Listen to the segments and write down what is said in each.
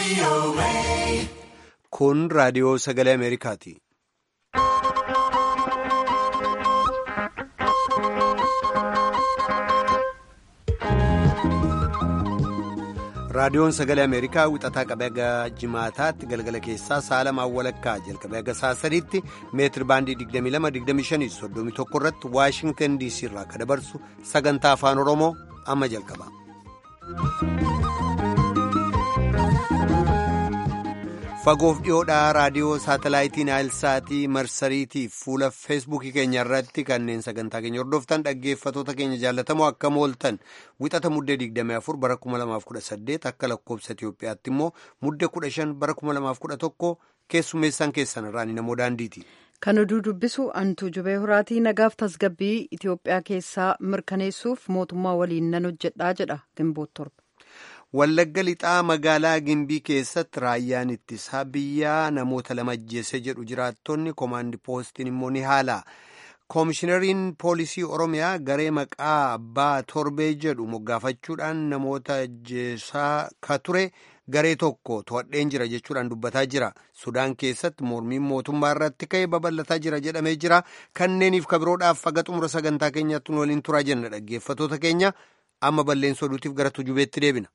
Kun raadiyoo sagalee Ameerikaati. Raadiyoon sagalee Ameerikaa wixataa qabee haga jimaataatti galgala keessaa saalamaan walakkaa jalqabee haga saasadiitti meetir baandii 22-25-31 irratti Waashingtan DC irraa kan dabarsu sagantaa afaan Oromoo amma jalqaba. Fagoof dhiyoodhaa raadiyoo saatalaayitii Naayilsaatii marsariitiif fuula feesbuukii keenya irratti kanneen sagantaa keenya hordoftan dhaggeeffatoota keenya jaallatamoo akkam ooltan wixata muddee 24 bara 2018 akka lakkoobsa Itoophiyaatti immoo muddee 15 bara 2011 keessummeessaan keessan irraan namoo daandiiti. Kan oduu dubbisu antuu jubee horaatii nagaaf tasgabbii Itoophiyaa keessaa mirkaneessuuf mootummaa waliin nan hojjedhaa jedha Gimboot torba. Wallagga lixaa magaalaa Gimbii keessatti raayyaan ittisaa biyyaa namoota lama ajjeese jedhu jiraattonni koomaandi poostiin immoo ni haala. Koomishinariin poolisii Oromiyaa garee maqaa abbaa torbee jedhu moggaafachuudhaan namoota ajjeesaa ka ture garee tokko to'adheen jira jechuudhaan dubbataa jira. Sudaan keessatti mormiin mootummaa irratti ka'ee babal'ataa jira jedhamee jira. Kanneeniif kabiroodhaaf faga xumura sagantaa keenyatti nu waliin turaa jenna dhaggeeffatoota keenya amma balleessa oduutiif gara tujubeetti deebina.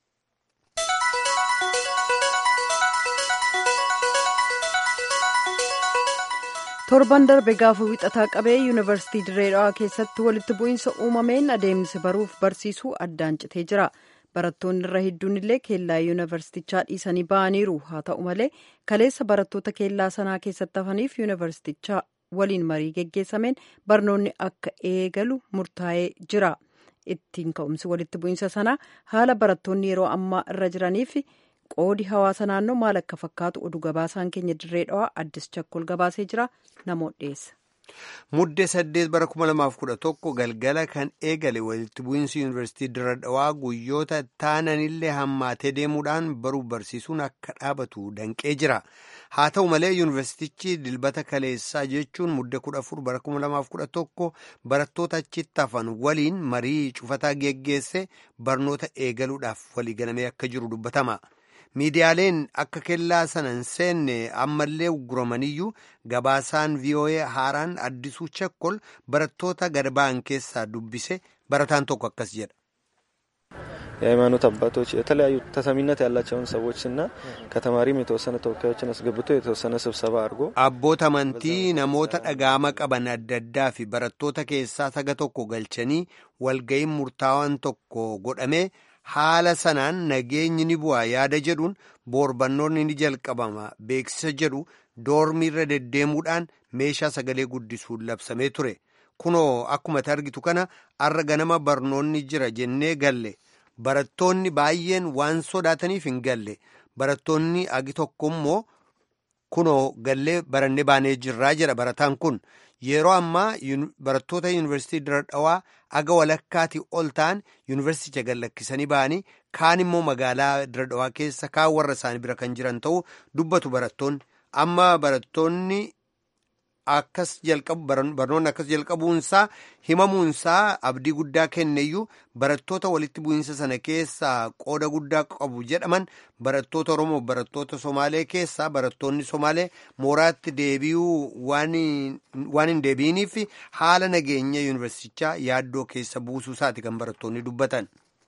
torban darbe gaafa wixataa qabee yuunivarsiitii dirree dhawaa keessatti walitti bu'iinsa uumameen adeemsi baruuf barsiisuu addaan citee jira barattoonni irra hedduun illee keellaa yuunivarsiitichaa dhiisanii ba'aniiru haa ta'u malee kaleessa barattoota keellaa sanaa keessatti hafaniif yuunivarsiitichaa waliin marii geggeessameen barnoonni akka eegalu murtaa'ee jira ittiin ka'umsi walitti bu'iinsa sanaa haala barattoonni yeroo ammaa irra jiraniif. qoodi hawaasa naannoo maal akka fakkaatu oduu gabaasaan keenya dirree dhawaa addis chakkol gabaasee jira namoota dhiyeessa. Muddee saddeet bara kuma lamaaf kudha tokko galgala kan eegale walitti bu'iinsi yuunivarsiitii dirree dhawaa guyyoota taananillee hammaatee deemuudhaan baruuf barsiisuun akka dhaabatu danqee jira. Haa ta'u malee yuunivarsiitichi dilbata kaleessaa jechuun muddee kudha afur bara kuma lamaaf kudha tokko barattoota achitti hafan waliin marii cufataa geggeesse barnoota eegaluudhaaf walii galamee akka jiru dubbatama. miidiyaaleen akka kellaa sana hin seenne ammallee uguramaniyyuu gabaasaan vii'oo'ee haaraan addisuu chakkol barattoota gad ba'an keessaa dubbise barataan tokko akkas jedha. የሃይማኖት አባቶች የተለያዩ ተሰሚነት ያላቸውን ሰዎችና ከተማሪም የተወሰነ ተወካዮችን አስገብቶ የተወሰነ ስብሰባ አድርጎ አቦት አመንቲ ነሞተ dhaga'ama qaban adda addaa fi barattoota keessaa saga tokko galchanii walga'iin murtaawaan tokko godhamee haala sanaan nageenyi ni bu'a yaada jedhuun boorbannoonni ni jalqabama beeksisa jedhu doormiirra deddeemuudhaan meeshaa sagalee guddisuun labsamee ture kunoo akkuma argitu kana arra ganama barnoonni jira jennee galle barattoonni baay'een waan sodaataniif hin galle barattoonni agi tokko immoo kunoo gallee barannee baanee jirraa jedha barataan kun yeroo ammaa barattoota yuunivarsiitii dirree dhawaa aga walakkaati ol ta'an yuunivarsiiticha gad lakkisanii ba'anii kaan immoo magaalaa dirree dhawaa keessa kaan warra isaanii bira kan jiran ta'uu dubbatu barattoonni amma barattoonni akkas jalqabu barnoonni akkas jalqabuunsaa himamuunsaa abdii guddaa kenneyyuu barattoota walitti bu'iinsa sana keessaa qooda guddaa qabu jedhaman barattoota oromoo barattoota somaalee keessaa barattoonni somaalee mooraatti deebi'uu waan hin deebi'iniif haala nageenya yuunivarsiitichaa yaaddoo keessa buusuu isaati kan barattoonni dubbatan.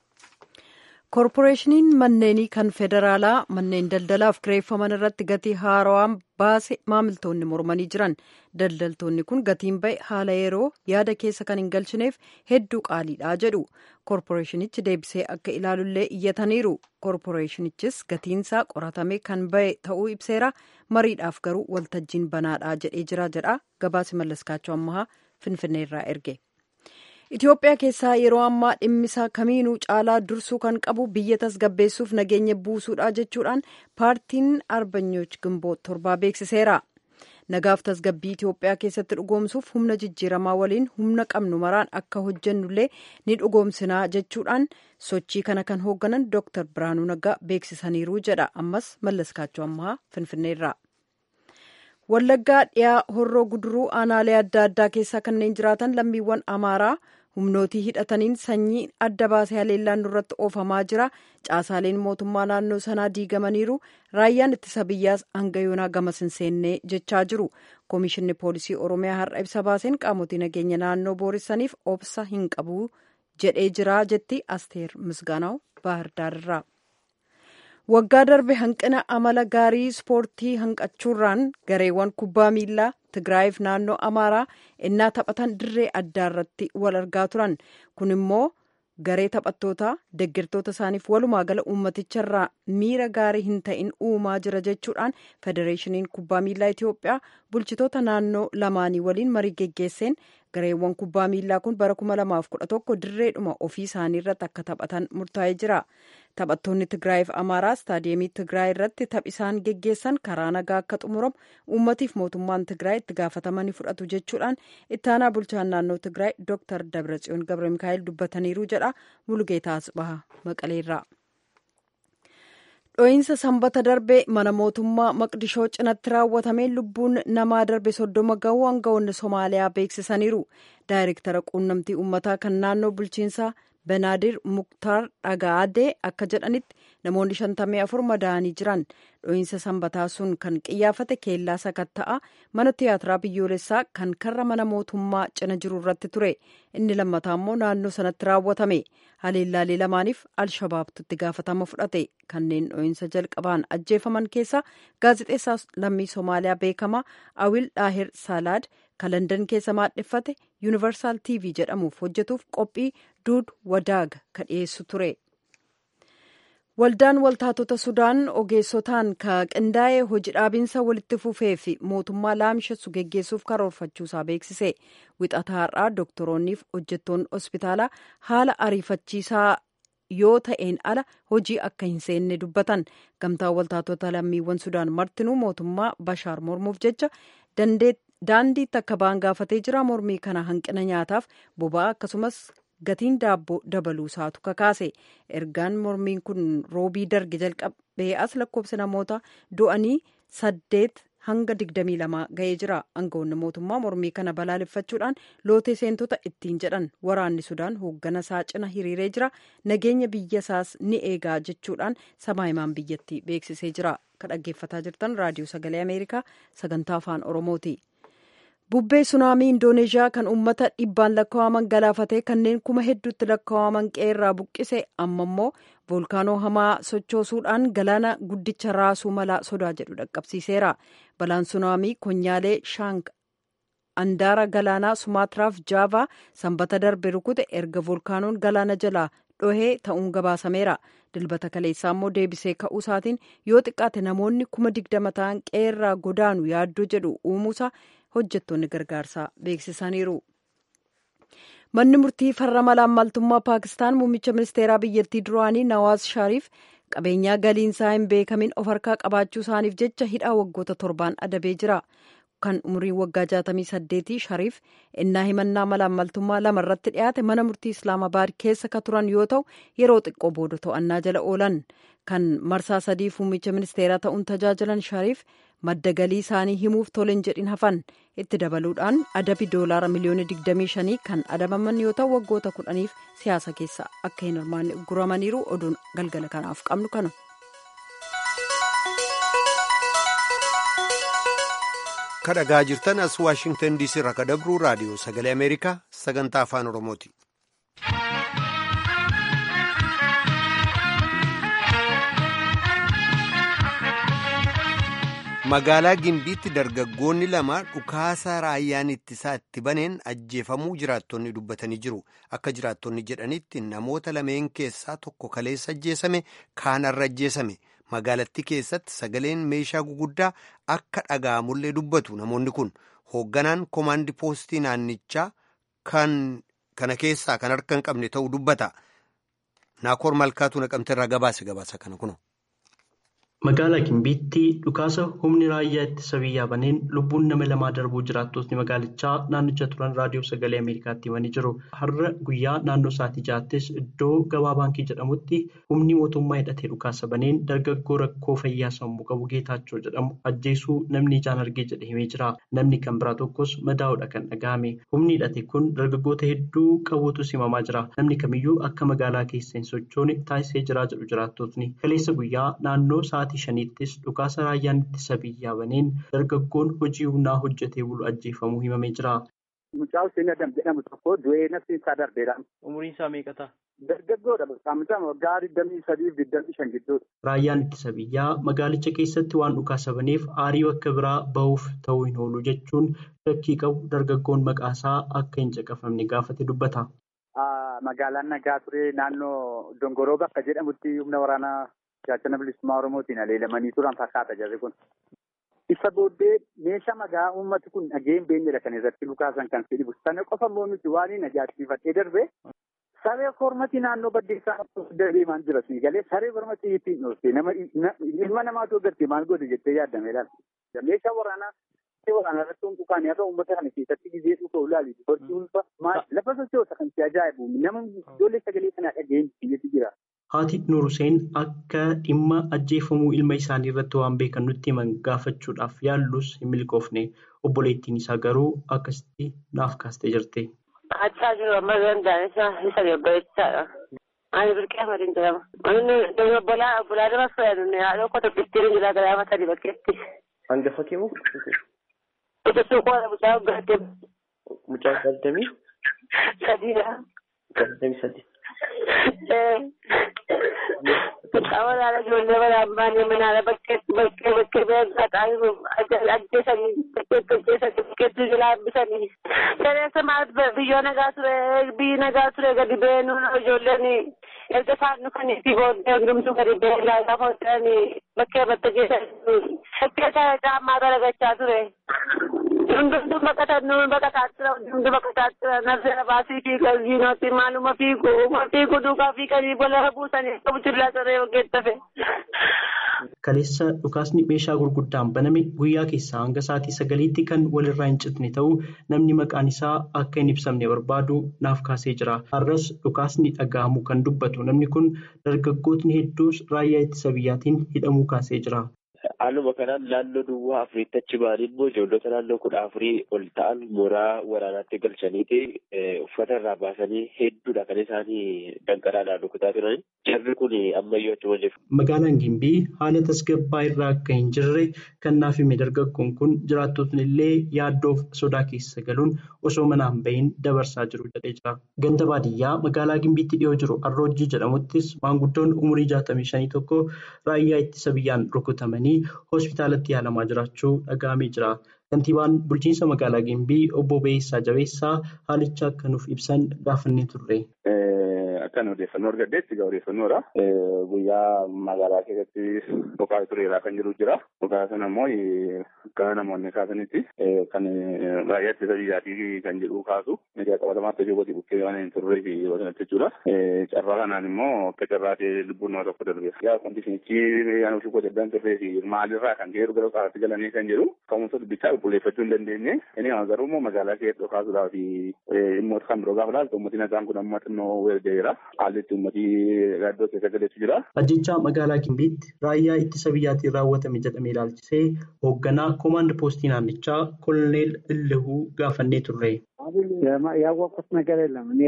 koorporeeshiniin manneenii kan federaalaa manneen daldalaaf kireeffaman irratti gatii haarawaan baase maamiltoonni mormanii jiran daldaltoonni kun gatiin ba'e haala yeroo yaada keessa kan hin galchineef hedduu qaaliidha jedhu koorporeeshinichi deebisee akka ilaalullee iyyataniiru koorporeeshinichis gatiinsaa qoratamee kan ba'e ta'uu ibseera mariidhaaf garuu waltajjiin banaadha jedhee jira jedha gabaasi mallaskaachoo ammahaa finfinneerraa erge. Itoophiyaa keessaa yeroo ammaa dhimmisaa kamiinuu caalaa dursuu kan qabu biyya tasgabbeessuuf nageenya buusuudha jechuudhaan paartiin arbanyoch gimboot torbaa beeksiseera. Nagaaf tasgabbii Itoophiyaa keessatti dhugoomsuuf humna jijjiiramaa waliin humna qabnu maraan akka hojjennullee ni dhugoomsinaa jechuudhaan sochii kana kan hoogganan Dr. Biraanuu Naggaa beeksisaniiru jedha. Ammas mallaskaachoo ammaa Finfinneerraa. Wallaggaa dhiyaa horroo guduruu aanaalee adda addaa keessaa kanneen jiraatan lammiiwwan Amaaraa humnootii hidhataniin sanyii adda baasee haleellaan nurratti oofamaa jira caasaaleen mootummaa naannoo sanaa diigamaniiru raayyaan ittisa biyyaas hanga yoonaa gamas hin seennee jechaa jiru koomishinni poolisii oromiyaa har'a ibsa baaseen qaamotii nageenya naannoo booressaniif obsa hin qabu jedhee jira jetti asteer misgaanaw baahardaarirraa. waggaa darbe hanqina amala gaarii ispoortii hanqachuurraan gareewwan kubbaa miilaa tigraayiif naannoo amaaraa innaa taphatan dirree addaa irratti wal argaa turan kun immoo garee taphattoota deeggartoota isaaniif walumaa gala uummaticharraa miira gaarii hin ta'in uumaa jira jechuudhaan federeeshiniin kubbaa miilaa itiyoophiyaa bulchitoota naannoo lamaanii waliin marii geggeesseen gareewwan kubbaa miilaa kun bara 2011 dirreedhuma ofii isaanii irratti akka taphatan murtaa'ee jira taphattoonni tigraayiif amaaraa istaadiyeemii tigraay irratti taph isaan geggeessan karaa nagaa akka xumuramu uummatiif mootummaan tigraay itti gaafatamanii fudhatu jechuudhaan ittaanaa bulchaan naannoo tigraay dooktar dabratsiyoon gabra mikaa'el dubbataniiru jedha mulugeetaa asbaha maqaleerraa. dho'iinsa sanbata darbe mana mootummaa maqdishoo cinatti raawwatameen lubbuun namaa darbe soddoma ga'uu aangawoonni somaaliyaa beeksisaniiru daayirektara quunnamtii uummataa kan naannoo bulchiinsaa benaadir muktaar dhagaadee akka jedhanitti namoonni shantamii afur madaa'anii jiran dho'iinsa sanbataa sun kan qiyyaafate keellaa sakatta'aa mana tiyaatiraa biyyoolessaa kan karra mana mootummaa cina jiru irratti ture inni lammataa immoo naannoo sanatti raawwatame haleellaalee lamaaniif alshabaabtu itti gaafatama fudhate kanneen dho'iinsa jalqabaan ajjeefaman keessaa gaazexeessaa lammii soomaaliyaa beekamaa awil daahir saalaad kan landan keessa maadheffate yuunivarsaal tv jedhamuuf hojjetuuf qophii duud wadaag ka dhiyeessu ture. waldaan waltaatota sudaan ogeessotaan ka qindaa'ee hojii dhaabinsa walitti fufee fi mootummaa laamshessu geggeessuuf karoorfachuusaa beeksise wixataa har'aa doktoroonniif hojjettoonni hospitaalaa haala ariifachiisaa yoo ta'een ala hojii akka hin seenne dubbatan gamtaa waltaatota lammiiwwan sudaan martinuu mootummaa bashaar mormuuf jecha daandiitti akka ba'an gaafatee jira mormii kana hanqina nyaataaf boba'aa akkasumas gatiin daabboo dabaluu isaatu kakaase ergaan mormiin kun roobii darge jalqabee as lakkoofsa namoota du'anii saddeet hanga digdamii lama ga'ee jira aangawoonni mootummaa mormii kana balaaleffachuudhaan lootee seentota ittiin jedhan waraanni sudaan hooggana isaa cina hiriiree jira nageenya biyya isaas ni eegaa jechuudhaan samaahimaan biyyattii beeksisee jira ka dhaggeeffataa jirtan raadiyoo sagalee ameerikaa sagantaa afaan oromooti. bubbee sunaamii indooneeshiyaa kan uummata dhibbaan lakkaa'aman galaafatee kanneen kuma hedduutti lakkaa'aman qeerraa buqqise amma immoo voolkaanoo hamaa sochoosuudhaan galaana guddicha raasuu mala sodaa jedhu dhaqqabsiiseera balaan sunaamii konyaalee shaank andaara galaanaa sumaatiraaf jaavaa sanbata darbe rukute erga voolkaanoon galaana jalaa dhohee ta'uun gabaasameera dilbata kaleessaa immoo deebisee ka'uu isaatiin yoo xiqqaate namoonni kuma digdama ta'an qeerraa godaanu yaaddoo jedhu uumuusa hojjettoonni gargaarsaa beeksisaniiru. manni murtii farra malaammaltummaa paakistaan muummicha ministeeraa biyyattii duraanii nawaaz shariif qabeenyaa galiinsaa hin beekamin of harkaa qabaachuu isaaniif jecha hidhaa waggoota torbaan adabee jira kan umriin waggaa 68 shariif innaa himannaa malaammaltummaa lama irratti dhiyaate mana murtii islaamabaad keessa ka turan yoo ta'u yeroo xiqqoo booda to'annaa jala oolan kan marsaa sadii muummicha ministeeraa ta'uun tajaajilan shariif madda galii isaanii himuuf tolen jedhin hafan itti dabaluudhaan adabi doolaara miliyoona 25 kan adabaman yoo ta'u waggoota kudhaniif siyaasa keessa akka hin hirmaanne guramaniiru oduun galgala kanaaf qabnu kana. kadhagaa jirtan as waashingtan diisii irraa kadabruu raadiyoo sagalee ameerikaa sagantaa afaan oromooti. magaalaa gimbiitti dargaggoonni lama dhukaasa raayyaan ittisaa itti baneen ajjeefamuu jiraattonni dubbatanii jiru akka jiraattonni jedhanitti namoota lameen keessaa tokko kaleessa ajjeesame kaanarra ajjeesame magaalattii keessatti sagaleen meeshaa guguddaa akka dhaga'amullee dubbatu namoonni kun hoogganaan koomaandi poostii naannichaa kan kana keessaa kan harka hin qabne ta'uu dubbata naakoor malkaatu naqamte irraa gabaase gabaasa kana kuno. Magaalaa Gimbiitti dhukaasa humni raayyaa ittisa biyyaa baneen lubbuun nama lamaa darbuu jiraattotni magaalichaa naannicha turan raadiyoo sagalee Ameerikaatti himanii jiru. Har'a guyyaa naannoo sa'aatii ja'aattis iddoo gabaa baankii jedhamutti humni mootummaa hidhatee dhukaasa baneen dargaggoo rakkoo fayyaa sammuu qabu Geetaachoo jedhamu ajjeesuu namni ijaan argee jedhe himee jira. Namni kan biraa tokkos madaa'uudha kan dhaga'ame. Humni hidhate kun dargaggoota hedduu qabuutus himamaa jira. Namni kamiyyuu akka magaalaa keessa hin sochoone taasisee jira jedhu jiraattotni. Kaleessa guyyaa naannoo sa'aatii shaniittis dhukaasa raayyaan ittisa biyyaa baneen dargaggoon hojii humnaa hojjetee bulu ajjeefamuu himamee jira. Mucaa Hussein Adam jedhamu tokko du'ee nafti isaa darbeera. Umriin isaa meeqa ta'a? Dargaggoodha. Saamichaa waggaa digdamii sadii fi digdamii shan gidduudha. Raayyaan ittisa biyyaa magaalicha keessatti waan dhukaasa baneef aarii bakka biraa bahuuf ta'uu hin oolu jechuun shakkii qabu dargaggoon maqaasaa akka hin caqafamne gaafate dubbata. Magaalaan nagaa ture naannoo Dongoroo bakka jedhamutti humna waraanaa gaachana bilisummaa Oromootiin aleelamanii turan fakkaata jarri kun. Isa booddee meeshaa magaa uummati kun dhageen beenyedha kan irratti lukaasan kan fedhibu. Sana qofa immoo miti waan hin ajaa'ibsiifadhee darbe saree kormati naannoo baddeessaa deemaan jira sii galee saree kormati ittiin dhoofte nama ilma namaatu agartee maal godhe jettee yaaddame laata. Meeshaa waraanaa waraanaa irratti humna dhukaanii haa ta'u uummata kana keessatti gizee dhufa ulaali. Hojii ulfa lafa sochoosa kan si ajaa'ibu nama ijoollee sagalee kanaa dhageen biyyatti jira. Haati Nuur Hussein akka dhimma ajjeefamuu ilma isaanii irratti waan beekan nutti himan gaafachuudhaaf yaallus hin milkoofne obboleettiin isaa garuu akkasitti naaf kaastee jirti. Achaa jiru amma danda'an isa isa gabbareessaadha. Ani birqee amadiin jedhama. Inni obbolaa obbolaa nama fayyadu haadha uffata bittirin jira garaama sadii bakkeetti. Hangafa kee moo? Ija suuqoodha mucaa hoggaatee. Mucaa saddeemii? Sadiidha. Saddeemii sadii. Waraana ijoollee waraana baanee manaala bakkeetti bakkee bakkee beekataa jiru ajjeesanii bakkeetti ajjeesanii bakkeetti jilaa bisanii. Sirreessa maal biyyoo nagaa ture biyyi nagaa ture gadi beenuu ijoolleen erga isaan dhufanii fi booddee hundumtuu gadi beenuu gaafa hojjetanii bakkee batta geessanii bakkee isaa caammaa garagachaa ture. Hundumtuu baqatan nuun baqataa jira hundumtuu baqataa jira nafsera baasii fi qalbiinooti maaluma fiigu fiigu duukaa fi qalbii bola buusanii qabu jirlaa saree ogeessafe. Kaleessa dhukaasni meeshaa gurguddaan baname guyyaa keessaa hanga sa'aatii sagaliitti kan walirraa hin citne ta'uu namni maqaan isaa akka hin ibsamne barbaadu naaf kaasee jira. Har'as dhukaasni dhaga'amu kan dubbatu namni kun dargaggootni hedduus raayyaa ittisa biyyaatiin hidhamuu kaasee jira. Haaluma kanaan naannoo duwwaa afuriitti achi ba'anii immoo ijoollota naannoo kudha afurii ol ta'an mooraa waraanaatti galchaniiti uffata irraa baasanii hedduudha kan isaanii danqaraadhaan rukutaa turan. Jarri kun ammayyuu achuma jiru. Magaalaan Gimbii haala tasgabbaa irraa akka hin jirre kan naaf hime dargaggoon kun jiraattotni illee yaaddoof sodaa keessa galuun osoo manaan bahin dabarsaa jiru jedhee jira. Ganda baadiyyaa magaalaa Gimbiitti dhiyoo jiru Arroojii jedhamuttis maanguddoon umurii jaatamii shanii tokko raayyaa ittisa biyyaan rukutamanii hospitaalatti yaalamaa jiraachuu dhaga'amee jira. Kantiibaan bulchiinsa magaalaa Gimbii obbo Beessaa Jabeessaa haalicha akka nuuf ibsan gaafannee turre. Akkan odeeffannoo argadheetti egaa odeeffannoodha. Guyyaa magaalaa keessatti boqaa tureeraa kan jiru jira. Boqaa sana immoo akka namoonni kaasanitti kan raayyaa ittisa biyyaatii kan jedhu kaasu. Miidiyaa qabatamaatti hojii gooti bukkee waan hin turree fi wasanatti jechuudha. Carraa kanaan immoo akka carraa ta'e lubbuun nama tokko darbe. Yaa kondishinichi yaan ofii goota addaan turree fi maalirraa kan ga'e gara qabaatti galanii kan jedhu ka'umsa dubbichaa qulqulleeffachuu hin dandeenye. Inni garuu immoo magaalaa keessatti kaasuudhaa fi dhimmoota kan biroo gaafa laaltu uummatni nagaan kun amma xinnoo weergaa'eera. Haalli itti uummatii gaaddoo keessa galeetu jira. Ajjechaa magaalaa Gimbiitti raayyaa ittisa biyyaatiin raawwatame jedhamee ilaalchisee hoogganaa koomaand poostii naannichaa koloneel Illihuu gaafannee turre. ያወቅኩት ነገር የለም እኔ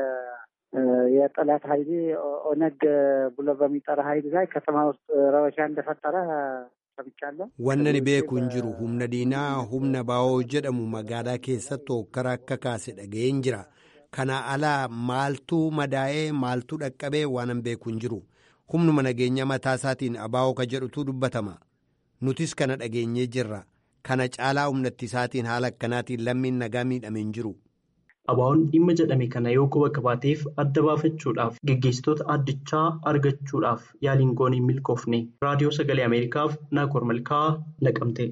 የጠላት ኃይል ኦነግ ብሎ በሚጠራ ኃይል ላይ ከተማ ውስጥ ረበሻ እንደፈጠረ ሰምቻለሁ። Wanni beeku hin jiru humna diinaa humna baa'oo jedhamu magaalaa keessatti hokkara akka kaase dhaga'een jira. Kana alaa maaltu madaa'ee maaltu dhaqqabee waanan beeku hin jiru. Humnuma nageenya mataa isaatiin abaa'oo ka jedhutu dubbatama. Nutis kana dhageenyee jirra. Kana caalaa humnatti isaatiin haala akkanaatiin lammiin nagaa miidhame hin jiru. Abaa'oon dhimma jedhame kana yoo quba qabaateef adda baafachuudhaaf geggeessitoota addichaa argachuudhaaf yaaliin goonee milkoofne raadiyoo sagalee Ameerikaaf Naakoor Malkaa naqamte.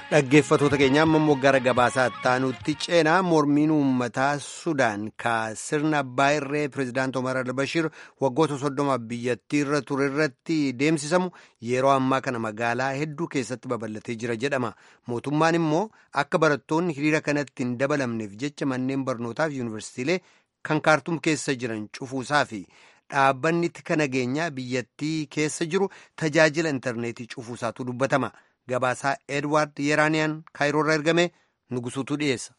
dhaggeeffatoota keenya amma gara gabaasaa taanutti ceenaa mormiin uummataa sudaan ka sirna abbaa irree pireezidaant omar albashir waggoota soddomaaf biyyattii irra ture irratti deemsisamu yeroo ammaa kana magaalaa hedduu keessatti babal'atee jira jedhama mootummaan immoo akka barattoonni hiriira kanatti hin dabalamneef jecha manneen barnootaaf yuunivarsiitiilee kan kaartum keessa jiran cufuusaa fi dhaabbanni tika nageenyaa biyyattii keessa jiru tajaajila intarneetii cufuusaatu dubbatama. gabaasaa edward yeraaniyaan kaayiroorra ergame nugusuutu dhiyeessa.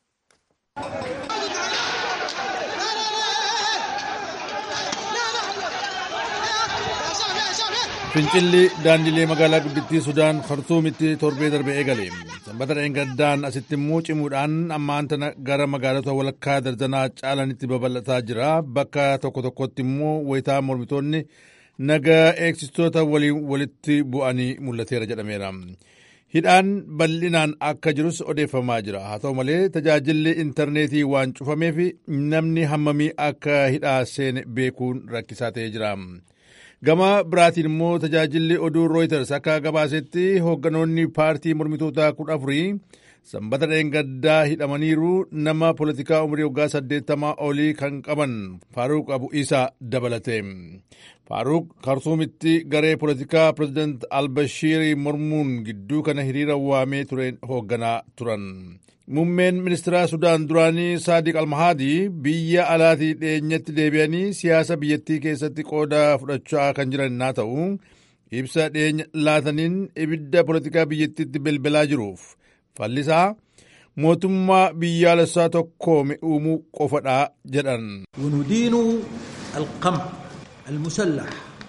fincilli daandilee magaalaa guddittii sudaan kartuumitti torbee darbe eegale sanbata dheengaddaan asitti immoo cimuudhaan ammaan tana gara magaalota walakkaa dardanaa caalanitti babal'ataa jira bakka tokko tokkotti immoo wayitaa mormitoonni naga eegsistoota waliin walitti bu'anii mul'ateera jedhameera. hidhaan bal'inaan akka jirus odeeffamaa jira haa ta'u malee tajaajilli intarneetii waan cufameef namni hammamii akka hidhaa seene beekuun rakkisaa ta'ee jira. gama biraatiin immoo tajaajilli oduu rooyiters akka gabaasetti hoogganoonni paartii mormitoota kudha afurii sanbata dheengaddaa hidhamaniiru nama poolitikaa umurii waggaa saddeettamaa olii kan qaban faaruq abu isa dabalate faaruq kartuumitti garee poolitikaa pireezidant albashiirii mormuun gidduu kana hiriira waamee ture hoogganaa turan muummeen ministeera sudaan duraanii saadiq almahaadii biyya alaatii dhiyeenyatti deebi'anii siyaasa biyyattii keessatti qooda fudhachaa kan jiran naa ta'u ibsa dhiyeenya laataniin ibidda poolitikaa biyyattiitti bilbilaa jiruuf fallisaa mootummaa biyyaalessaa tokkoome uumuu qofadha jedhan. وندين القمع المسلح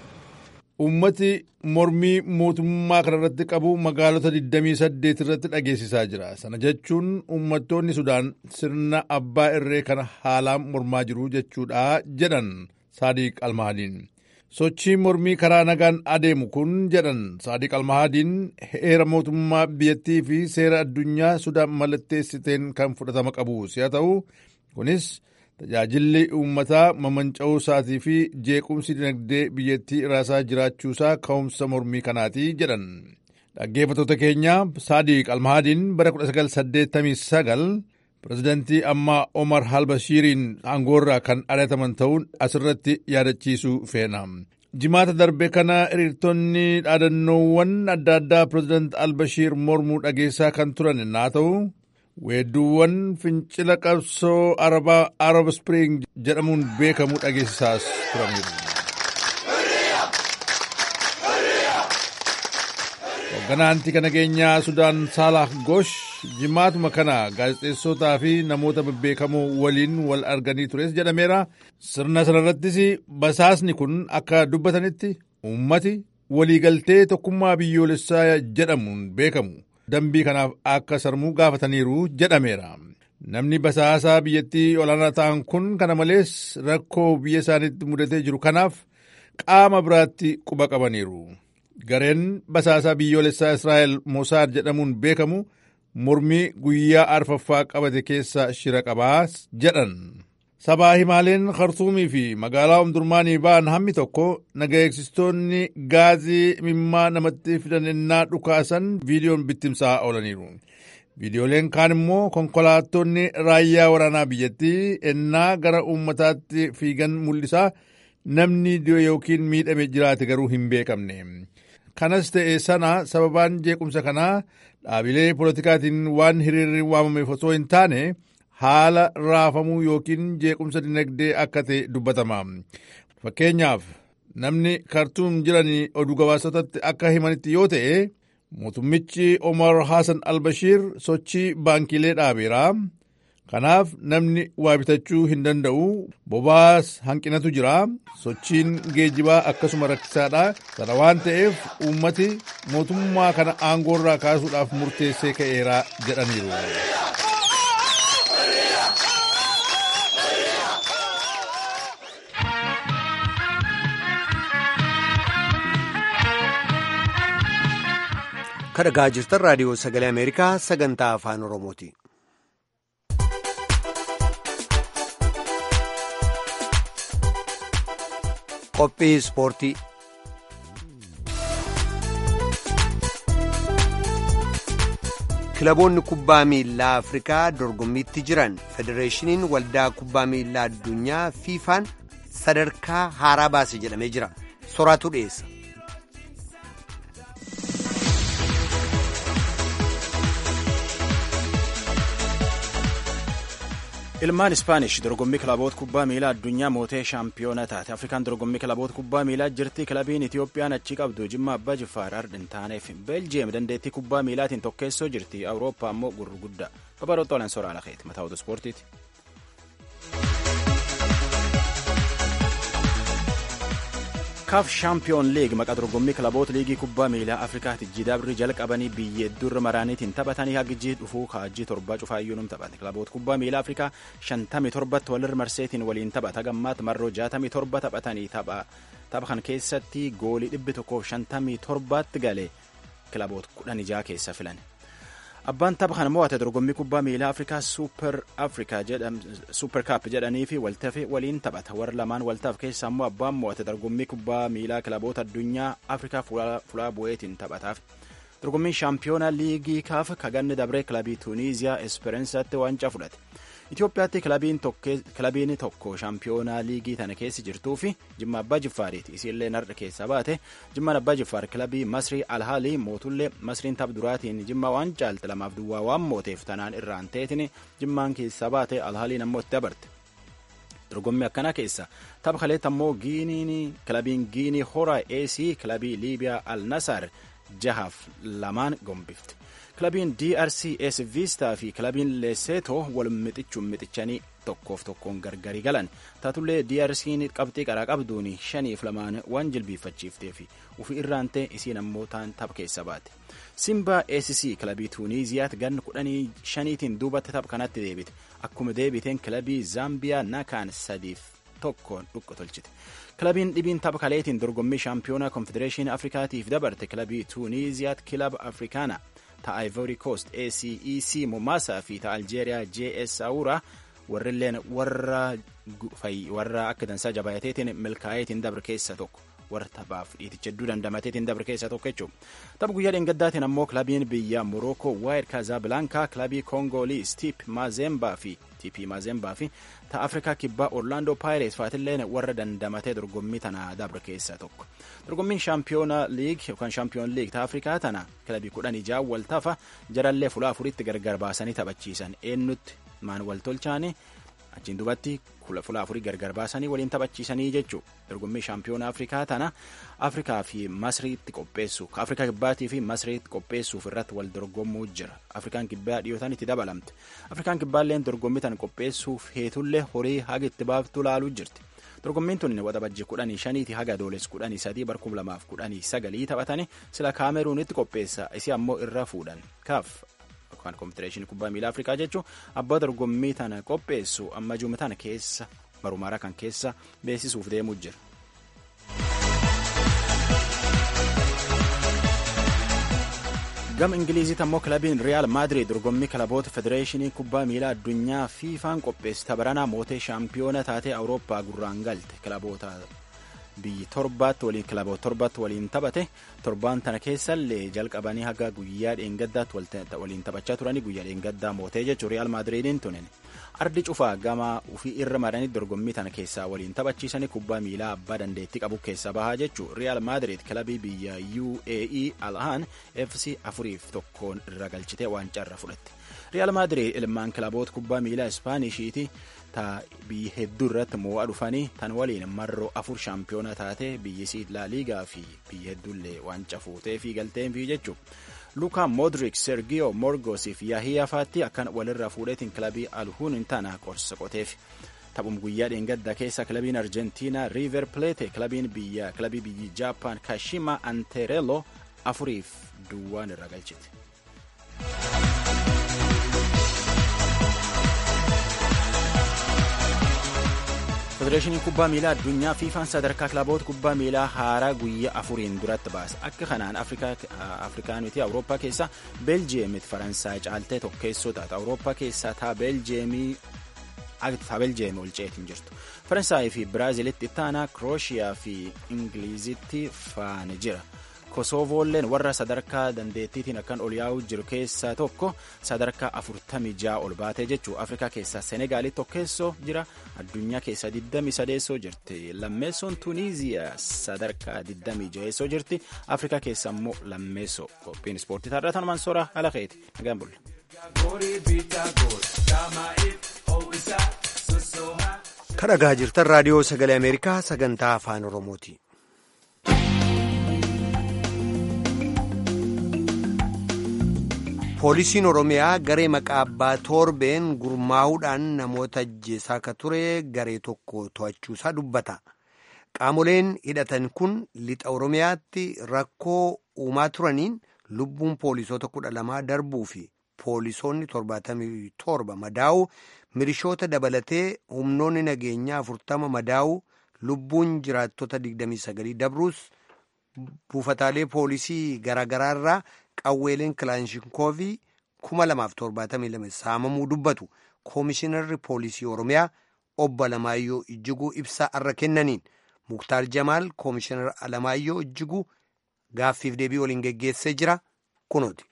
Uummati mormii mootummaa kanarratti qabu magaalota 28 irratti dhageessisaa jira. Sana jechuun uummattoonni Sudaan sirna abbaa irree kana haalaan mormaa jiru jechuudha jedhan Saadiq Almahadiin. Sochii mormii karaa nagaan adeemu kun jedhan Saadiq Almahadiin heera mootummaa biyyattii fi seera addunyaa Sudaan mallatteessiteen kan fudhatama qabu si'a ta'u kunis tajaajilli uummataa mamanca'uu isaatii fi jeequmsi dinagdee biyyattii irraasaa jiraachuusaa ka'umsa mormii kanaati jedhan. Dhaggeeffattoota keenya Saadiq Almahadiin bara 1989 pirezidantii ammaa Omar Albashiiriin aangoorraa kan ari'ataman ta'uun asirratti yaadachiisuu feena. Jimaata darbe kana hiriirtonni dhaadannoowwan adda addaa pireezidant Albashiir mormuu dhageessaa kan turan naa ta'u weedduuwwan fincila qabsoo arabaa arab spring jedhamuun beekamu dhageessisaas turaniiru. Hoogganaan tika nageenyaa Sudaan Saalah Gosh jimaatuma kana gaazexeessotaa fi namoota bebbeekamoo waliin wal arganii tures jedhameera. Sirna sanarrattis basaasni kun akka dubbatanitti uummati waliigaltee tokkummaa biyyoolessaa jedhamuun beekamu. dambii kanaaf akka sarmuu gaafataniiru jedhameera. Namni basaasaa biyyattii olaanaa ta'an kun kana malees rakkoo biyya isaaniitti mudatee jiru kanaaf qaama biraatti quba qabaniiru. Gareen basaasaa biyyoolessaa Israa'el Mosaad jedhamuun beekamu mormii guyyaa arfaffaa qabate keessa shira qabaa jedhan. Sabaa himaaleen Khartuumii fi magaalaa Omdurmaanii ba'an hammi tokko naga eegsistoonni gaazii mimmaa namatti fidan ennaa dhukaasan viidiyoon bittimsaa oolaniiru. Viidiyooleen kaan immoo konkolaattonni raayyaa waraanaa biyyattii ennaa gara uummataatti fiigan mul'isaa namni yookiin miidhame jiraate garuu hin beekamne. Kanas ta'e sana sababaan jeequmsa kanaa dhaabilee polotikaatiin waan hiriirri waamameef osoo hin taane haala raafamuu yookiin jeequmsa dinagdee akka ta'e dubbatama. Fakkeenyaaf namni kartuum jiranii oduu gabaasotatti akka himanitti yoo ta'e mootummichi Omar Hassan Albashiir sochii baankiilee dhaabeera. Kanaaf namni waa bitachuu hin danda'u. Bobaas hanqinatu jira. Sochiin geejibaa akkasuma rakkisaadha. Sana waan ta'eef uummati mootummaa kana aangoorraa kaasuudhaaf murteessee ka'eera jedhaniiru. kadhagaa jirtan raadiyoo sagalee ameerikaa sagantaa afaan oromooti. qophii ispoortii kilaboonni kubbaa miilaa afrikaa dorgommiitti jiran federeeshiniin waldaa kubbaa miilaa addunyaa fiifaan sadarkaa haaraa baase jedhamee jira soraatu dhiyeessa. ilmaan ispaanish dorgommii kilaboota kubbaa miilaa addunyaa mootee shaampiyoona taate afrikaan dorgommii kilaboota kubbaa miilaa jirti kilabiin itiyoophiyaan achii qabdu jimma abbaa jifaar ardhin taaneef beeljiyeem dandeettii kubbaa miilaatiin tokkeessoo jirti awurooppaa ammoo gurguddaa babaroota olan soraa lakeeti mataa oduu ispoortiiti. kaaf shaampiyoon liig maqaa dorgommii kilaboota liigii kubbaa miilaa afrikaatti jidabri jalqabanii biyya hedduurra maraaniitiin taphatanii hagijii dhufuu kaajii torbaa cufaayyuu num taphate kilaboota kubbaa miilaa afrikaa shantamii torbatti walirra marseetiin waliin taphata gammaatti marroo jaatamii torba taphatanii tapha kan keessatti goolii dhibbi tokkoof shantamii torbaatti galee kilaboota kudhan ijaa keessa filan. abbaan tapha kana mo'ate dorgommii kubbaa miilaa afrikaa suuper afrikaa suuper kaap jedhanii fi waltafe waliin taphata warra lamaan waltaaf keessa ammoo abbaan mo'ate dorgommii kubbaa miilaa kilaboota addunyaa afrikaa fulaa bu'eetiin taphataaf dorgommiin shaampiyoona liigii kaaf kaganni dabree kilabii tuuniiziyaa espereensaatti waancaa fudhate Itoophiyaatti kilabiin tokko shaampiyoonaa liigii tana keessa jirtuu fi jimma abbaa jiffaariiti isiillee narra keessaa baate jimmaan abbaa jiffaar kilabii masrii alhaalii mootullee masriin tapha duraatiin jimma waan caalte lamaaf duwwaa waan mooteef tanaan irraan ta'eetiin jimmaan keessaa baate alhaaliin ammoo itti dabarte. dorgommii akkanaa keessa tapha kaleetta ammoo giiniin kilabiin giinii horaa eesii kilabii liibiyaa al nasaar jahaaf lamaan gombifte. kilabiin drc es viistaa fi kilabiin leseetoo wal mixichuun mixichanii tokkoof tokkoon gargari galan taatullee drc'n qabxii qaraa qabduun shaniif lamaan waan jilbiiffachiiftee fi ufii irraantee isiin ammoo taan tapha keessa baate simbaa sc kilabii tuuniiziyaatti ganna kudhanii shaniitiin duubatti tapha kanatti deebite akkuma deebiteen kilabii zaambiyaa nakaan sadiif tokkoon dhuqa tolchite kilabiin dhibiin tapha kaleetiin dorgommii shaampiyoonaa konfedereeshinii afrikaatiif dabarte kilabii tuuniiziyaatti kilaba afrikaana ta ivory coast acec momaasaa fi ta aljeeriyaa js saawuraa warrilleen warra warra akka dansaa jabaateetiin milkaa'eetiin dabre keessa tokko warra taphaaf dhiiticha hedduu dandamateetiin dabre keessa tokko jechuudha. Tapha guyyaa dheengaddaatiin ammoo kilabiin biyya Morookoo Waayid Kaazaablankaa kilabii Koongoolii Stiip Maazembaa fi TP Maazembaa fi ta Afrikaa kibbaa Orlaandoo Paayirees faatilleen warra dandamatee dorgommii tana dabre keessa tokko. Dorgommiin shaampiyoona liig yookaan shaampiyoon liig ta Afrikaa tana kilabii kudhan ijaa wal tafa jarallee fulaa afuritti gargar baasanii taphachiisan eenyutti maan wal tolchaanii achiin duubatti fulaa afurii gargar baasanii waliin taphachiisanii jechuudha. Dorgommii shaampiyoona Afrikaa tana Afrikaa fi Masriitti qopheessu Afrikaa kibbaatii fi Masriitti qopheessuuf irratti wal dorgommuu jira. Afrikaan kibbaa dhiyootaan itti dabalamte. Afrikaan kibbaalleen dorgommii tan qopheessuuf heetullee horii haga itti baaftu laaluu jirti. Dorgommiin tun waxabajjii kudhanii shaniiti haga dooles kudhanii sadii barkum lamaaf kudhanii sagalii taphatanii sila kaameruunitti qopheessa isi ammoo irra fuudhan kaaf yookaan konfedereeshinii kubbaa miilaa afrikaa jechuun abbaa dorgommii tana qopheessu amma juuma tana keessa barumaraa kan keessa beeksisuuf deemuu jira. gama ingiliizitti ammoo kilabiin riyaal maadiriid dorgommii kilaboota federeeshinii kubbaa miilaa addunyaa fiifaan qopheesse tabaranaa mootee shaampiyoona taatee awurooppaa gurraan galte kilaboota biyyi torbaatti waliin kilaboota torbaatti waliin taphate torbaan tana keessallee jalqabanii haga guyyaa dheengaddaatti waliin taphachaa turanii guyyaa dheengaddaa mootee jechuun riyaal maadiriidiin tunin ardi cufaa gama ufii irra maranii dorgommii tana keessaa waliin taphachiisanii kubbaa miilaa abbaa dandeettii qabu keessa bahaa jechuun riyaal maadiriid kilabii biyya uae alhaan fc afuriif tokkoon irra galchitee waancaa irra fudhatte riyaal maadiriid ilmaan kilaboota kubbaa miilaa ispaaniishiiti ta biyya hedduu irratti mo'aa dhufanii tan waliin marroo afur shaampiyoona taate biyyisii laaliigaa fi biyya hedduullee waancaa fuutee fi galteen fi jechuudha. luka modrik sergio morgosii fi yaahiyaa faatti akkan walirraa fuudheetiin kilabii alhuun tana qorsa qoteef taphum guyyaa dheengaddaa keessa kilabiin arjentiinaa riiver pleete kilabiin biyya kilabii biyyi jaapaan kashima anterello afuriif duwwaan irra galchite. federeeshinii kubbaa miilaa addunyaa fiifaan sadarkaa kilaboota kubbaa miilaa haaraa guyyaa afuriin duratti baase akka kanaan afrikaaniti awurooppaa keessa beeljiyeemiti faransaay caaltee tokkeessoo taata awurooppaa keessaa taa beeljiyeemii taa beeljiyeemii ol ceetiin jirtu faransaay fi biraaziilitti ittaanaa kirooshiyaa fi ingiliizitti faana jira Kosoovoolleen warra sadarkaa dandeettiitiin akkan ol yaa'uu jiru keessaa tokko sadarkaa afurtamii ja'a ol baatee jechuu Afrikaa keessaa Senegaali tokkeessoo jira addunyaa keessaa 23 jirti lammeessoon Tuniiziyaa sadarkaa 26 jirti Afrikaa keessaa immoo lammeessoo qophiin ispoortii taarraa tanumaan soora haala keeti nagaan bulla. Kan dhagaa jirtan raadiyoo sagalee Ameerikaa sagantaa afaan Oromooti. Poolisiin Oromiyaa garee maqaa abbaa torbeen gurmaa'uudhaan namoota ajjeesaa akka ture garee tokko to'achuusaa dubbata. Qaamoleen hidhatan kun lixa Oromiyaatti rakkoo uumaa turaniin lubbuun poolisoota kudha lamaa darbuu fi poolisoonni torbaatamii torba madaa'u milishoota dabalatee humnoonni nageenyaa afurtama madaa'u lubbuun jiraattota 29 dabruus buufataalee poolisii garaagaraarraa qawweeleen kilaanshinkoovii 2072 saamamuu dubbatu koomishinarri poolisii oromiyaa obbo Alamaayyoo Ijjiguu ibsaa irra kennaniin muktaar jamaal koomishinar Alamaayyoo Ijjiguu gaaffiif deebii waliin geggeessee jira kunooti.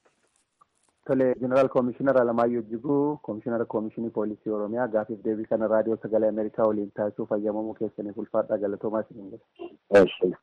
Tole jeneraal koomishinar Alamaayyoo Ijjiguu koomishinara koomishinii poolisii oromiyaa gaaffiif deebii kana raadiyoo sagalee ameerikaa waliin taasisuuf fayyamamuu keessaniif ulfaadhaa galatoomaa isin jedha.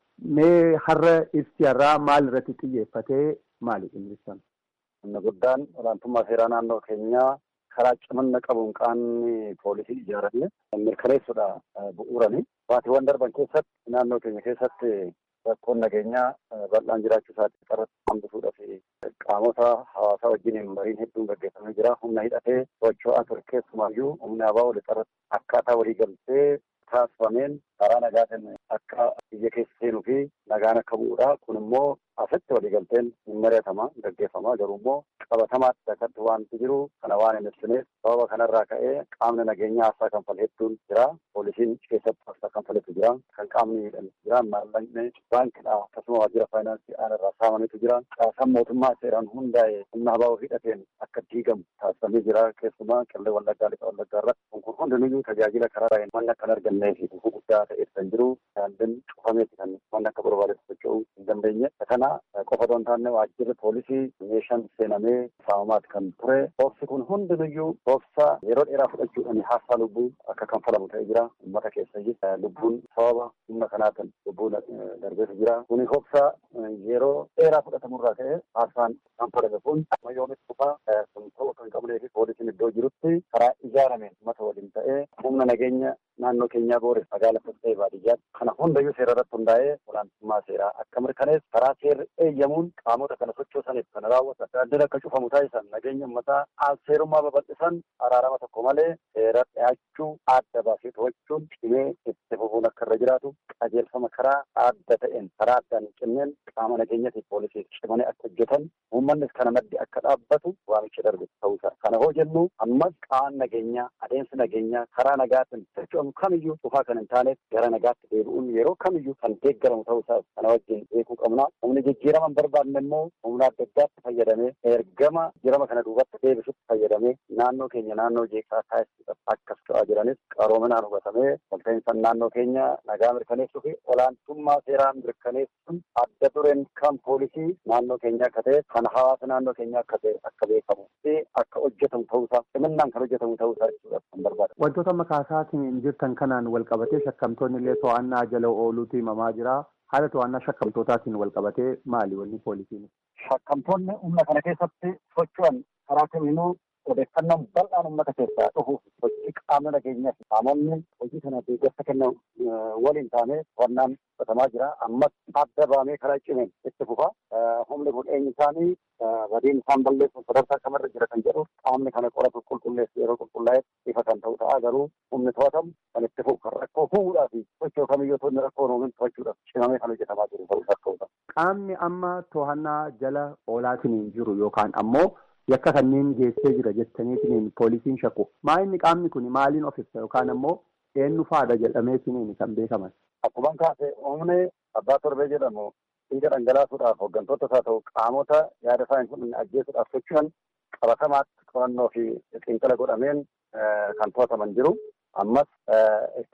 Mee har'a ibsi har'aa maal irratti xiyyeeffatee maali ibsan? Inni guddaan olaantummaa seeraa naannoo keenyaa karaa cimina qabuun qaamni poolisii ijaaramee mirkaneessuudha bu'uurani. Baatiiwwan darban keessatti naannoo keenya keessatti rakkoon nageenyaa bal'aan jiraachuu isaatti irratti hambisuudhaaf qaamota hawaasaa wajjin mariin hedduun gaggeeffamee jira. Humna hidhatee socho'aa ture keessumaayyuu humna abaa walitti akkaataa walii galtee taasifameen karaa nagaatiin akka biyya keessa seenuu fi nagaan akka bu'uudha. Kun immoo asitti waliigalteen hin mari'atama gaggeeffama garuu immoo qabatamaatti akkatti waanti jiru kana waan hin ibsineef sababa kanarraa ka'ee qaamni nageenyaa aarsaa kanfale hedduun jira. Poolisiin keessatti aarsaa kanfaletu jira. Kan qaamni miidhame jira. Maallaqni baankidha akkasuma waajjira faayinaansii aanarraa saamametu jira. Caasaan mootummaa seeraan hundaa'e humna abaa hidhateen akka diigamu taasifamee jira. Keessumaa qillee wallaggaa lixa wallaggaa irratti kun hundinuyyuu tajaajila karaa manni akka hin argannee fi gufuu guddaa ta'e kan jiru. Daandiin cufameeti kan manni akka barbaadetti socho'uu hin dandeenye. Kana qofa otoo hin taane waajjirri poolisii meeshaan seenamee saamamaati kan ture. Boobsi kun hundinuyyuu boobsa yeroo dheeraa fudhachuudhaan haastaa lubbuu akka kanfalamu ta'ee jira. Uummata keessa lubbuun sababa humna kanaatiin lubbuun darbeetu jira. Kuni boobsa yeroo dheeraa fudhatamurraa ka'e haastaan kanfalame kun ammayyoomis dhufaa kun ta'uu kan qabnee fi poolisiin iddoo jirutti karaa ijaarameen uummata waliin ta'ee humna nageenya naannoo keenyaa boore magaala ta'ee baadiyyaatti kana hundayyuu seera irratti hundaa'ee olaantummaa seeraa akka mirkaneessu karaa seerri eeyyamuun qaamota kana sochoosaniif kana raawwatan daandiin akka cufamu taasisan nageenya uummataa seerummaa babal'isan araarama tokko malee seera dhiyaachuu adda baasee to'achuun cimee itti fufuun akka irra jiraatu qajeelfama karaa adda ta'een karaa addaan hin cinneen qaama nageenyatiif poolisiif cimanii akka hojjetan uummannis kana maddi akka dhaabbatu waamicha darbe ta'uusaa kana hoo jennu ammas qaama nageenyaa adeemsi nageenyaa karaa nagaatiin socho'amu kamiyyuu dhufaa kan hin taaneef gara nagaatti deebi'uun yeroo kamiyyuu kan deeggaramu ta'uusaa kana wajjin beekuu qabna. Humni jijjiirama hin barbaanne immoo humna adda addaatti fayyadamee ergama jijjiirama kana duubatti deebisutti fayyadamee naannoo keenya naannoo jeeqsaa taasisuudhaaf akkas ta'aa jiranis qaroominaan hubatamee walta'iinsa naannoo keenya nagaa mirkaneessuu fi olaantummaa seeraa mirkaneessuun adda dureen kan poolisii naannoo keenya akka ta'e kan hawaasa naannoo keenya akka ta'e akka beekamu fi akka hojjetamu ta'uusaa ciminaan kan hojjetamu ta'uusaa jechuudhaaf kan barbaada. Wantoota amma kaasaatiin jirtan kanaan wal qabatee shakkamtoonni illee to'annaa jala ooluutu himamaa jira. Haala to'annaa shakkamtootaatiin wal qabatee maali wanni poolisiin? Shakkamtoonni humna kana keessatti socho'an karaa kamiinuu odeeffannoon bal'aan uummata keessaa dhufuuf hojii qaamni nageenyaa fi qaamonni hojii kana deeggarsa kennan waliin taane to'annaan fudhatamaa jira. Ammas adda baamee karaa cimeen itti fufa. Humni kun eenyu isaanii badiin isaan balleessuun sadarkaa kamirra jira kan jedhu qaamni kana qoratu qulqulleessu yeroo qulqullaa'eef ifa kan ta'u ta'a garuu humni to'atamu kan itti fufu kan rakkoo fuudhaa fi sochoo kamiyyuu toonni rakkoo uumin to'achuudhaaf cimamee kan hojjetamaa jiru ta'uu rakkoo Qaamni amma to'annaa jala oolaatiin hin jiru yookaan ammoo yakka kanneen geessee jira jettaniitiin poolisiin shakku. Maa inni qaamni kun maaliin of ibsa yookaan ammoo eenyu faadha jedhameetiin kan beekaman. Akkuma kaase humni abbaa torbee jedhamu dhiiga dhangalaasuudhaaf hooggantoota isaa ta'u qaamota yaada isaa hin ajjeesuudhaaf socho'an qabatamaatti qorannoo fi xiinxala godhameen kan to'ataman jiru. Ammas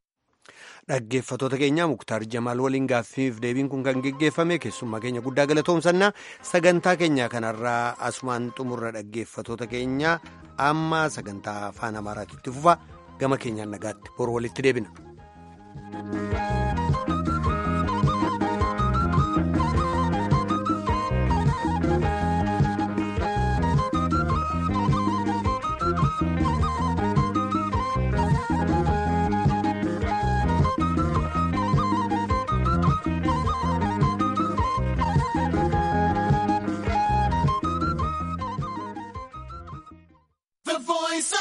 Dhaggeeffattoota keenya Muktaar Jamaal waliin gaaffiif deebiin kun kan geggeeffame keessummaa keenya guddaa galatoomsannaa sagantaa keenya kanarraa asumaan xumurra dhaggeeffattoota keenya amma sagantaa afaan amaaraatti fufa gama keenyaan nagaatti boru walitti deebina.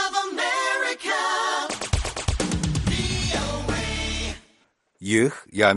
ይህ